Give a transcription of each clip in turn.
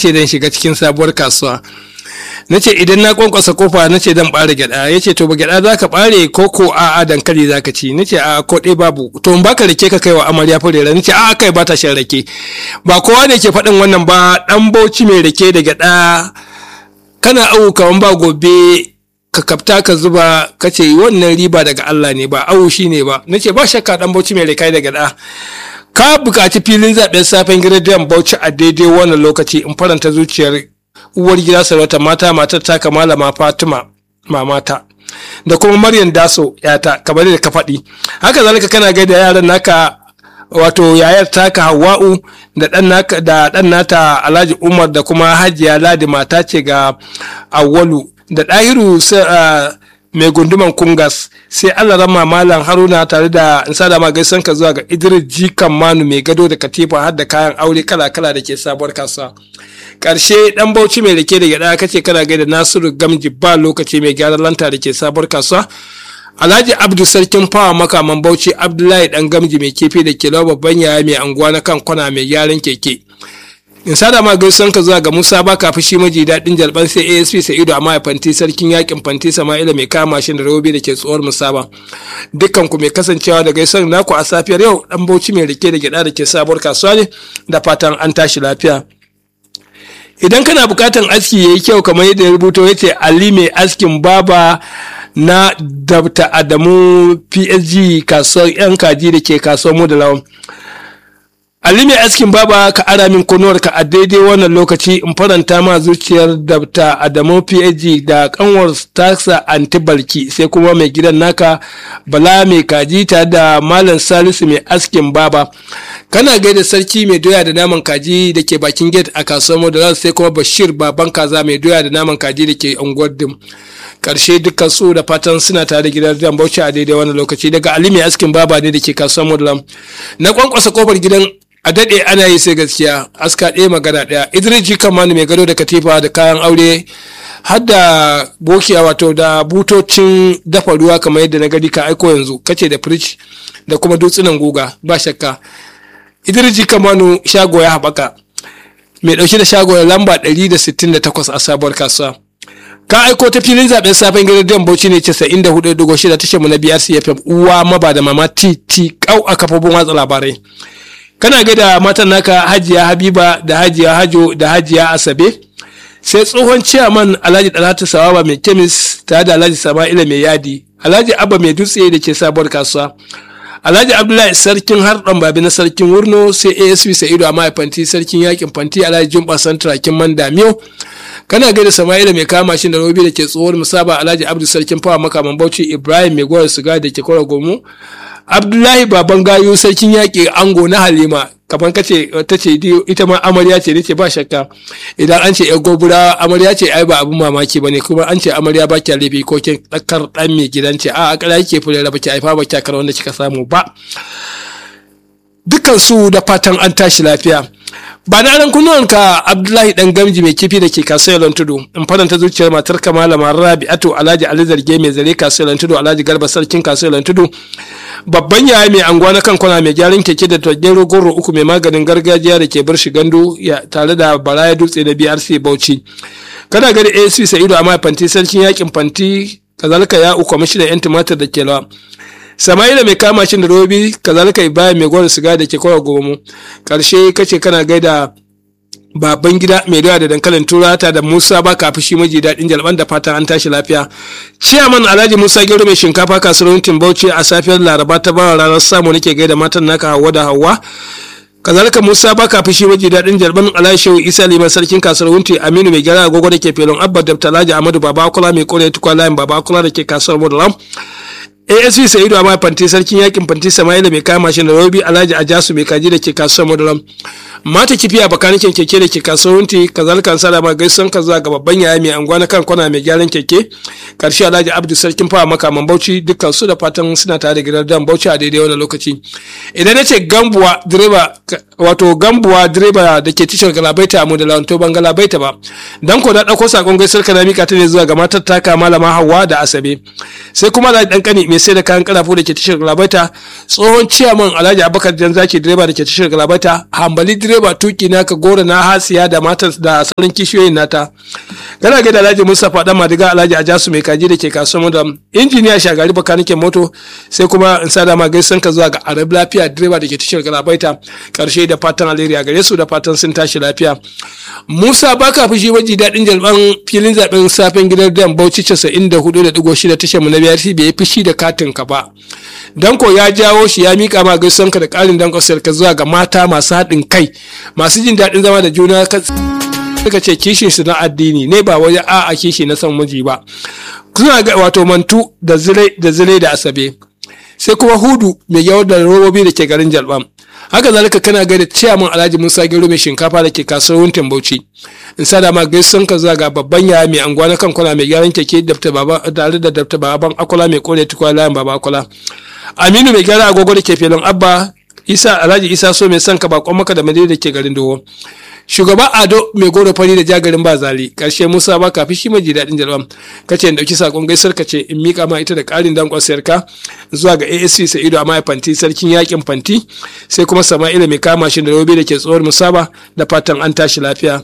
ce zan shiga cikin sabuwar kasuwa na ce idan na kwankwasa kofa na ce zan ɓare gyaɗa ya ce to ba gyaɗa za ka ɓare ko ko a'a dankali za ka ci na ce a ko ɗaya babu to in baka rake ka kai wa amarya furera na ce a kai ba ta shan rake ba kowa ne ke faɗin wannan ba ɗan bauchi mai rake da gyaɗa kana awu kaman ba gobe ka kafta ka zuba ka ce wannan riba daga Allah ne ba awu shi ne ba na ce ba shakka ɗan bauchi mai rake da gyaɗa ka buƙaci filin zaɓen safen gidan bauchi a daidai wannan lokaci in faranta zuciyar uwar gida sarauta mata matar taka malama fatima mamata da kuma maryam daso yata kamar da ka faɗi haka zalika kana gaida yaran naka wato yayar taka hawa'u da ɗan naka da ɗan nata alhaji umar da kuma hajiya ladi mata ce ga awwalu da ɗahiru mai gunduman kungas sai allah rama malam haruna tare da in sada ma gaisan ka zuwa ga idris jikan manu mai gado da katifa har da kayan aure kala kala da ke sabuwar kasuwa karshe dan bauchi mai rike da gyada kace kana gaida nasiru gamji ba lokaci mai gyaran lanta da ke sabuwar kasuwa alhaji abdu sarkin fawa makaman bauchi abdullahi dan gamji mai kefe da ke babban yaya mai anguwa na kan kwana mai gyaran keke in sada ma gaisuwan ka zuwa ga musa ba kafi shi maji daɗin jalban sai asp sa'idu amma fanti sarkin yakin fanti sama'ila mai kama mashin da robi da ke tsohuwar musaba dukkan ku mai kasancewa da gaisuwan naku a safiyar yau dan bauchi mai rike da gyada da ke sabuwar kasuwa ne da fatan an tashi lafiya idan kana bukatan aski yayi kyau kamar yadda ya rubuto ya ce ali mai askin baba na dabta adamu psg kasuwar yan kaji da ke kasuwar mu da lawan ali mai askin baba ka ara min ka a daidai wannan lokaci in faranta ma zuciyar dabta adamu psg da kanwar tasa antibalki sai kuma mai gidan naka bala mai kaji tare da malam salisu mai askin baba kana gaida sarki mai doya da naman kaji da ke bakin gate a kasuwar modern sai kuma bashir baban kaza mai doya da naman kaji da ke unguwar dim karshe dukkan su da fatan suna tare da gidan dan bauchi a daidai wannan lokaci daga ali mai askin baba ne da ke kasuwar modern na kwankwasa kofar gidan a daɗe ana yi sai gaskiya aska ɗaya magana ɗaya idris kamani mai gado da katifa da kayan aure har da bokiya wato da butocin dafa ruwa kamar yadda na gadi ka aiko yanzu kace da fridge da kuma dutsunan guga ba shakka idris kamanu shago ya haɓaka mai ɗauke da shago lamba 168 a sabuwar kasuwa ka aiko ta filin zaben safen gidan bauchi ne 94.6 tashar mu na brc fm uwa maba da mama titi kau a kafofin watsa labarai kana ga da matan naka hajiya habiba da hajiya hajo da hajiya asabe sai tsohon ciyaman alhaji dalatu sawaba mai kemis tare da alhaji sama'ila mai yadi alhaji abba mai dutse da ke sabuwar kasuwa alhaji abdullahi sarkin harɗan babi na sarkin wurno sai asp sa'idu a mahaifanti sarkin yakin fanti alhaji jumba santirakin man damiyo kana gaida sama'ila mai kama shi da robi da ke tsohon musaba alhaji abdu sarkin fawa makaman bauchi ibrahim mai gwar suga da ke kwara gomu abdullahi baban gayu sarkin yaƙi ango na halima kamar kace ta ce ita ma amarya ce nace ba shakka idan an ce gobura amarya ce ai ba abun mamaki bane kuma an ce amarya ba kya laifi ko kin dakar dan mai gidan ce a akala yake fulera ba ki haifa ba kya kar wanda kika samu ba dukkan su da fatan an tashi lafiya ba na ran kunnuwan ka abdullahi dan gamji mai kifi da ke kasuwar tudu in faranta zuciyar matar kamala rabi'atu alhaji ali zarge mai zare kasuwar tudu alhaji garba sarkin kasuwar tudu babban yaya mai anguwa na kan kwana mai gyaran keke da tagero goro uku mai maganin gargajiya da ke bar shi gandu tare da baraya dutse da brc bauchi kana gani asp sa'idu amma fanti sarkin yakin fanti kazalika ya uku kwamishinan yan tumatir da ke lawa sama'ila mai kama shi da robi kazalika ibrahim mai gwada siga da ke kawai gomu karshe kace kana gaida baban gida mai doya da dankalin turata da musa ba kafi shi maji daɗin jalban da fatan an tashi lafiya ciyaman alhaji musa gero mai shinkafa kasuwar bauchi a safiyar laraba ta bawa ranar samu nake gaida matan naka hawa da hawa kazalika musa ba kafi shi maji daɗin jalban alhaji shehu isa liman sarkin kasuwar wunti aminu mai gyara agogo da ke felon abba da talaji amadu baba kula mai kore tukwa layin baba kula da ke kasuwar mudalam asv sa'idu amma fanti sarkin yakin fanti sama'ila mai kama shi da robi alhaji ajasu mai kaji da ke kasuwar madaram mata kifi a bakanikin keke da ke kasuwar wunti kazalika sada ma gaisan ka zuwa ga babban yaya mai anguwa na kan kwana mai gyaran keke karshe alhaji abdu sarkin fawa makaman bauchi dukkan su da fatan suna tare da gidan dan bauchi a daidai wannan lokaci idan nace gambuwa direba wato gambuwa direba da ke tishar galabaita a modala to ban galabaita ba dan ko da dauko sakon gaisar ka na mika ta ne zuwa ga matar taka malama hawa da asabe sai kuma da dan kani mai sai da kayan karafu da ke tishar galabaita tsohon ciyaman alhaji abubakar jan zaki direba da ke tishar galabaita hambali direba tuki naka gora na hasiya da matar da sauran kishiyoyin nata kana ga da alhaji mustapha dan madiga alhaji ajasu mai kaji da ke kasuwar da injiniya shagari bakanikin moto sai kuma in sa dama gaisan ka zuwa ga arab lafiya direba da ke tashar galabaita karshe da fatan alheri a gare su da fatan sun tashi lafiya musa baka fushi waji daɗin jalban filin zaben safen gidan dan bauchi 94.6 tashar mu na biyar bai fushi da katin ka ba danko ya jawo shi ya mika ma gaisan ka da ƙarin danko ka zuwa ga mata masu haɗin kai masu jin daɗin zama da juna suka ce kishin su na addini ne ba wajen a'a kishi na son miji ba suna ga wato mantu da zile da zile da asabe sai kuma hudu mai yawar da robobi da ke garin jalbam haka zalika kana ga da ciyaman alhaji musa gero mai shinkafa da ke kasuwar wuntin bauchi in sada ma gaisun ka zuwa ga babban yaya mai anguwa na kankuna mai gyaran keke tare da dafta baban akwala mai kore tukwa layan baba akwala aminu mai gyara agogo da ke filin abba isa alhaji isa so mai son ka bakon maka da madina da ke garin doho shugaba ado mai goro fari da jagarin ba zali karshe musa ba kafi shi maji daɗin jalwam kace in ɗauki sakon gaisar ka ce in mika ma ita da ƙarin dankon sayarka zuwa ga asc sa'ido a fanti sarkin yakin fanti sai kuma sama'ila mai kama shi da robe da ke tsohon musaba da fatan an tashi lafiya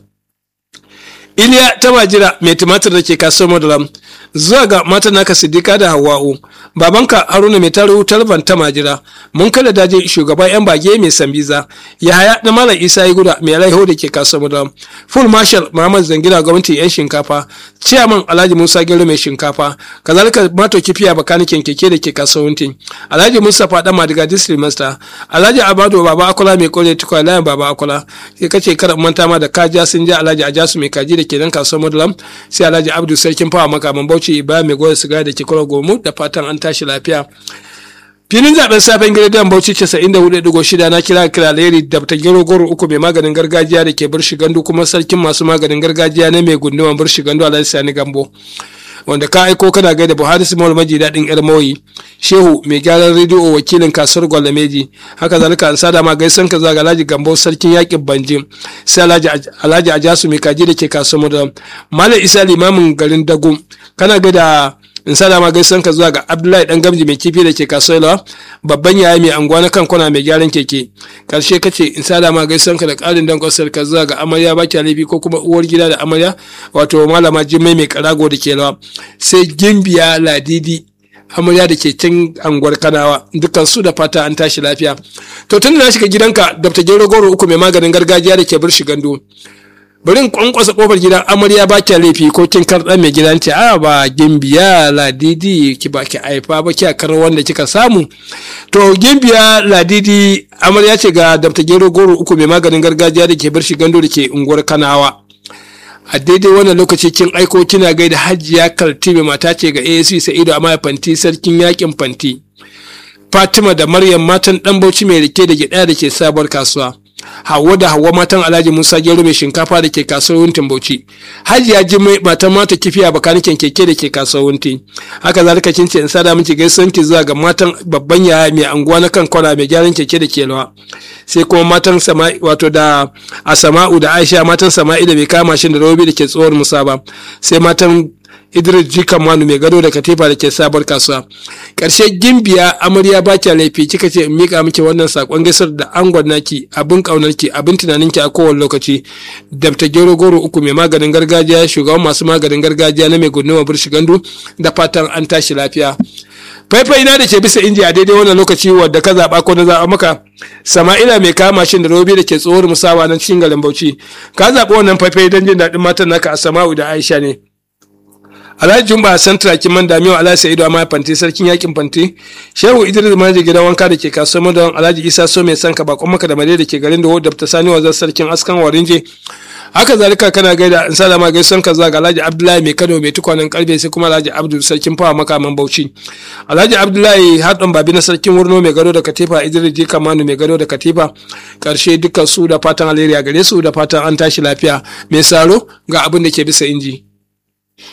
iliya ta majira mai tumatir da ke kasuwar madalam zuwa ga matan naka siddiqa da hawa'u babanka haruna mai taro talban ta majira mun kala daji shugaban yan bage mai sambiza yahaya na malam isa ya guda mai laiho da ke kasuwar madalam full marshal muhammad zangira gwamnati yan shinkafa chairman alhaji musa gero mai shinkafa kazalika mato kifiya bakanikin keke da ke kasuwar alhaji musa fada madiga district master alhaji abado baba akola mai kore tukwa layan baba akola sai kace kar manta ma da kaja sun ja alhaji ajasu mai kaji da ke nan kasuwar madalam sai alhaji abdu sarkin fawa makaman bauchi ibrahim mai goya siga da ke kwaro gomu da fatan an tashi lafiya filin zaben safen gidan bauchi 94.6 na kira kira leri da ta gero goro uku mai maganin gargajiya da ke birshi gandu kuma sarkin masu maganin gargajiya na mai gunduman birshi gandu alhaji sani gambo wanda ka aiko kana gaida buhari simol maji daɗin yar mauyi shehu mai gyaran rediyo wakilin kasuwar gwalameji haka zalika an sada ma gaisan ka zaga alhaji gambo sarkin yakin banjin sai alhaji ajasu mai kaji da ke kasuwar madam malam isa limamin garin dagum kana gaida in sada ma gaisan ka zuwa ga abdullahi dan gamji mai kifi da ke kasuwa babban yaya mai anguwa na kan kwana mai gyaran keke karshe kace in sada ma gaisan ka da karin dan kwasar ka zuwa ga amarya baki laifi ko kuma uwar gida da amarya wato malama jimmai mai karago da ke lawa sai gimbiya ladidi amarya da ke can anguwar kanawa dukkan su da fata an tashi lafiya to tun da na shiga gidanka dr gero goro uku mai maganin gargajiya da ke bir gando bari in kwankwasa kofar gidan amarya ba kya laifi ko kin karɗa mai gidan ce a ba gimbiya ladidi ki ba ki haifa ba ki kar wanda kika samu to gimbiya ladidi amarya ce ga dabta gero goro uku mai maganin gargajiya da ke bar shi gando da ke unguwar kanawa a daidai wannan lokaci kin aiko kina gaida hajiya kaltibe mata ce ga asc sa'ido amma fanti sarkin yakin fanti fatima da maryam matan dan bauchi mai rike da gida da ke sabuwar kasuwa Hauwa da Hauwa matan Alhaji Musa Gero mai shinkafa da ke kasuwar Wuntin Bauchi. Hajiya Jimai matan mata kifiya bakanikin keke da ke kasuwar Wuntin. Haka zalika kin ce in sada miki gaisuwan ki zuwa ga matan babban yaya mai anguwa na kan kwana mai gyaran keke da ke lawa. Sai kuma matan Sama'i wato da Asama'u da Aisha matan Sama'i da bai kama shi da Robi da ke tsohon Musa ba. Sai matan Idris Jikan Manu mai gado da katifa da ke sabar kasuwa. Ƙarshe gimbiya amarya ba kya laifi kika ce in mika miki wannan sakon gaisar da angon naki abin ƙaunarki abin tunaninki a kowane lokaci. Dabta gero goro uku mai maganin gargajiya shugaban masu maganin gargajiya na mai gunduma burshi gandu da fatan an tashi lafiya. faifai na da ke bisa inji a daidai wannan lokaci wadda ka zaɓa ko na zaɓa maka sama'ila mai kama mashin da robi da ke tsohuwar musawa na cikin garin bauchi ka zaɓi wannan faifai don jin daɗin matan naka a sama'u da aisha ne alhaji jumba santra kiman damiwa alhaji sa'idu amma fanti sarkin yakin fanti shehu idris manajan gidan wanka da ke kasuwar madon alhaji isa so mai sanka bakon maka da mare da ke garin da wadda ta sani wazar sarkin askan warinje haka zalika kana gaida in sa ma gaison ka zaga alhaji abdullahi mai kano mai tukwanen karfe sai kuma alhaji abdul sarkin fawa makaman bauchi alhaji abdullahi haɗin babi na sarkin wurno mai gado da katifa idris jika manu mai gado da katifa karshe dukkan su da fatan alheri a gare su da fatan an tashi lafiya mai saro ga abin da ke bisa inji.